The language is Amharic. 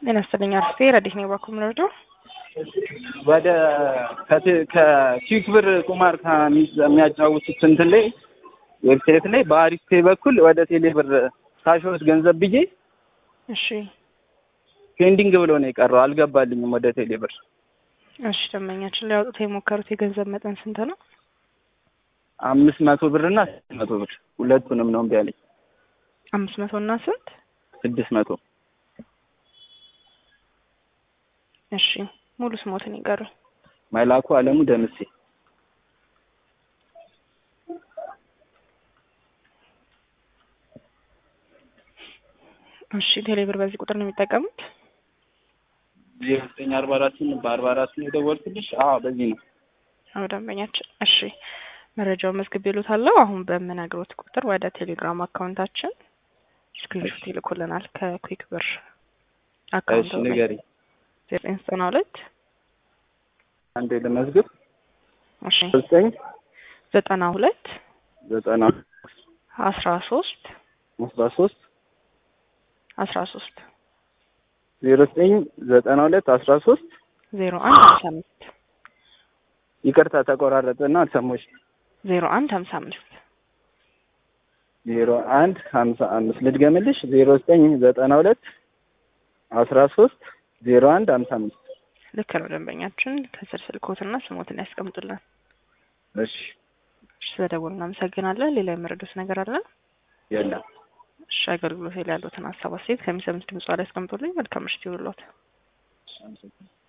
ጤና ይስጥልኝ አርፌ ረዲት ነው ባኩም ረዶ ወደ ከኪክ ብር ቁማር ከሚያጫውቱት እንትን ላይ ዌብሳይት ላይ በአሪፍ ፔ በኩል ወደ ቴሌ ብር ካሾስ ገንዘብ ብዬ እሺ ፔንዲንግ ብሎ ነው የቀረው። አልገባልኝም ወደ ቴሌ ብር። እሺ ደንበኛችን ሊያወጡት የሞከሩት የገንዘብ መጠን ስንት ነው? አምስት መቶ ብር እና ስድስት መቶ ብር ሁለቱንም ነው እምቢ አለኝ። አምስት መቶ እና ስንት? ስድስት መቶ እሺ ሙሉ ስሞትን ይቀሩ። መላኩ አለሙ ደምሴ እሺ ቴሌብር በዚህ ቁጥር ነው የሚጠቀሙት? ዜሮ ዘጠኝ አርባ አራትን በአርባ አራት ነው የደወልኩልሽ። አዎ በዚህ ነው። አዎ ደንበኛችን። እሺ መረጃውን መዝግብ ይሉታለሁ። አሁን በምነግሮት ቁጥር ወደ ቴሌግራም አካውንታችን ስክሪንሾት ይልኩልናል ከኩዊክ ብር እሺ ንገሪ። ዘጠኝ ዘጠና ሁለት አንዴ ለመዝግብ እሺ ዘጠኝ ዘጠና ሁለት ዘጠና አስራ ሶስት አስራ ሶስት አስራ ሶስት ዜሮ ዘጠኝ ዘጠና ሁለት አስራ ሶስት ዜሮ አንድ ሀምሳ አምስት ይቅርታ ተቆራረጠና አልሰማሁሽ። ዜሮ አንድ ሀምሳ አምስት ዜሮ አንድ ሀምሳ አምስት ልድገምልሽ። ዜሮ ዘጠኝ ዘጠና ሁለት አስራ ሶስት ዜሮ አንድ ሀምሳ አምስት ልክ ነው ደንበኛችን። ከስር ስልኮትና ስሞትን ያስቀምጡልን። እሺ እሺ ስለደወሉ እናመሰግናለን። ሌላ የመረዱት ነገር አለ? የለም። እሺ አገልግሎት ላይ ያሉትን ሀሳብ አስተያየት ከሚሰሙት ድምጽ ላይ ያስቀምጡልኝ። መልካም ምሽት ይሁንልዎት።